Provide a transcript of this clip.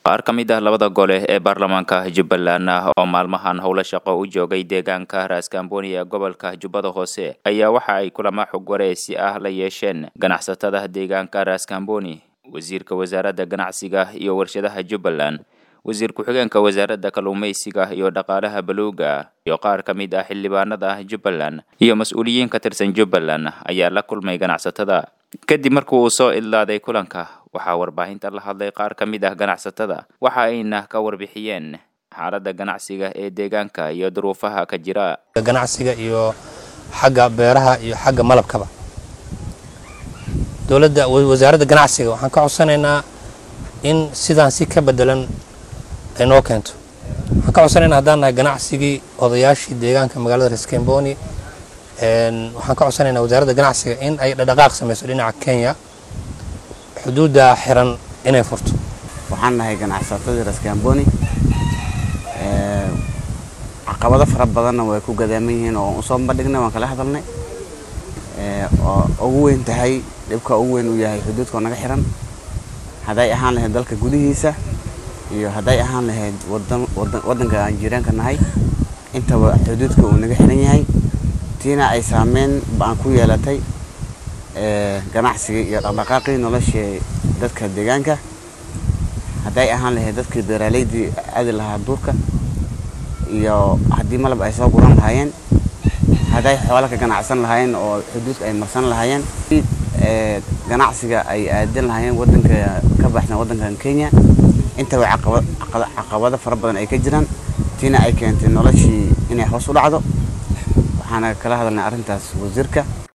qaar ka mid ah labada gole ee baarlamaanka jubbaland oo maalmahan howlo shaqo u joogay deegaanka raaskambooni ee gobolka jubbada hoose ayaa waxa ay kulama xog wareysi ah la yeesheen ganacsatada deegaanka raaskambooni wasiirka wasaaradda ganacsiga iyo warshadaha jubbaland wasiir ku-xigeenka wasaaradda kalluumaysiga iyo dhaqaalaha baluuga iyo qaar ka mid ah xildhibaanada jubbaland iyo mas-uuliyiin ka tirsan jubbaland ayaa la kulmay ganacsatada kadib markii uu soo idlaaday kulanka waxaa warbaahinta la hadlay qaar ka mid ah ganacsatada waxa ayna ka warbixiyeen xaaladda ganacsiga ee deegaanka iyo duruufaha ka jira ganacsiga iyo xagga beeraha iyo xagga malabkaba dowladda wasaaradda ganacsiga waxaan ka codsanaynaa in sidaan si ka bedelan ay noo keento waxaan ka codsanaynaa haddaan nahay ganacsigii odayaashii deegaanka magaalada reeskemboni waxaan ka codsanaynaa wasaaradda ganacsiga in ay dhadhaqaaq samayso dhinaca kenya xuduudda xiran inay furto waxaan nahay ganacsatadii reeskamboni caqabado fara badanna way ku gadaaman yihiin oo usoo bandhignay waan kala hadalnay oo ugu weyn tahay dhibka ugu weyn uu yahay xuduudka oo naga xiran hadday ahaan lahayd dalka gudihiisa iyo hadday ahaan lahayd waddanka aan jiiraanka nahay intaba xuduudka uu naga xiran yahay tiina ay saameyn ba-an ku yeelatay ganacsigii iyo dhaqdhaqaaqii noloshii dadka deegaanka hadday ahaan lahayd dadkii beeraleydii aadi lahaa duurka iyo haddii malab ay soo guran lahaayeen hadday xoola ka ganacsan lahaayeen oo xuduudka ay marsan lahaayeen ganacsiga ay aadin lahaayeen wadanka ka baxsan waddankan kenya intaba caqabado fara badan ay ka jiraan tiina ay keentay noloshii inay hoos u dhacdo waxaana kala hadalnay arrintaas wasiirka